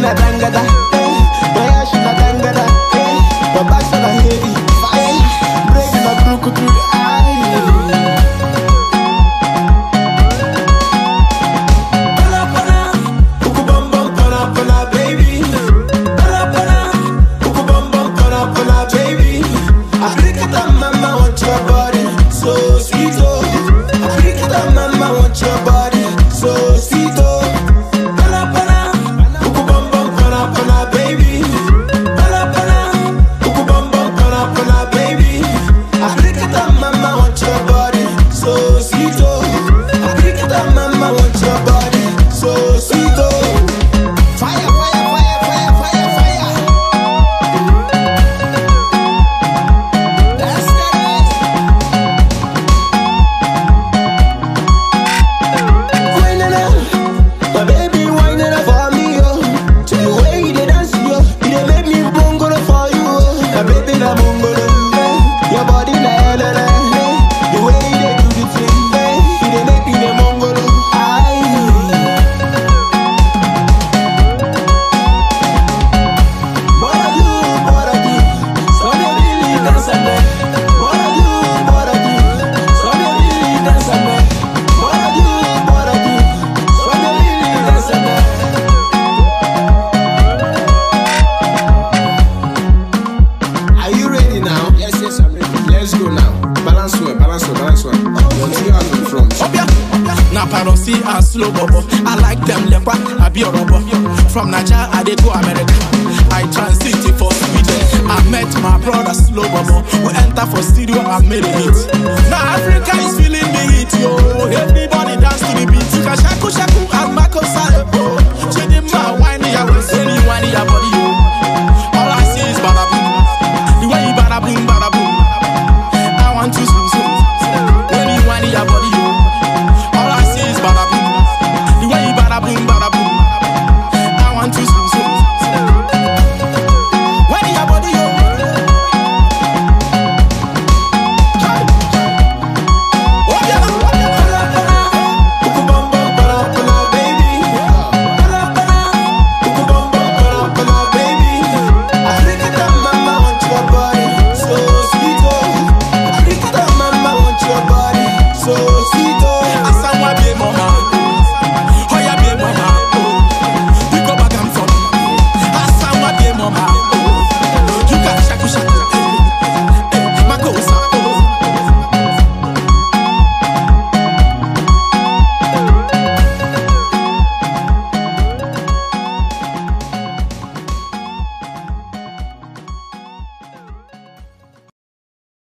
na tangada, eh. Boya she na tangada, eh. Baba she na heavy, fire. Break na brukutu, aye. Pana pana, uku bum bum pana pana baby. Pana pana, uku bum bum pana pana baby. Africa mama want your body, so sweet oh. Africa mama want your body, so sweet oh. Pana pana, uku bum bum pana pana baby. Pana pana, uku bum bum pana pana baby. Africa mama want your body, so sweet oh. Africa mama want your body, so sweet oh. Fire, fire, fire, fire, fire, fire. That's it. Whining up, my baby whining up for me, oh. To the way you dey dance, yo, you dey make me bongolo for you, oh. My baby na bongolo, eh. Your body na elele, eh. The way you dey do the thing, eh. You dey make me dey bongolo, aye. Bora you, bora you, so me really dance a me. Bora you, bora you, so me really dance a me. Bora you, bora you, so me really dance a me. Are you ready now? Yes, yes, I'm ready. Let's go now. Balance well, balance well, balance well. Your two hands in front. Obia. Na parosi and slow bobo. I like them lepa, I be a robo. From Nigeria, I dey go America. I transit for Sweden. I met my brother slow bobo. We enter for studio and made a hit. Now Africa is feeling the heat, yo. Everybody dance to the beat. You can shaku shaku and Marco Sale. Chidinma, why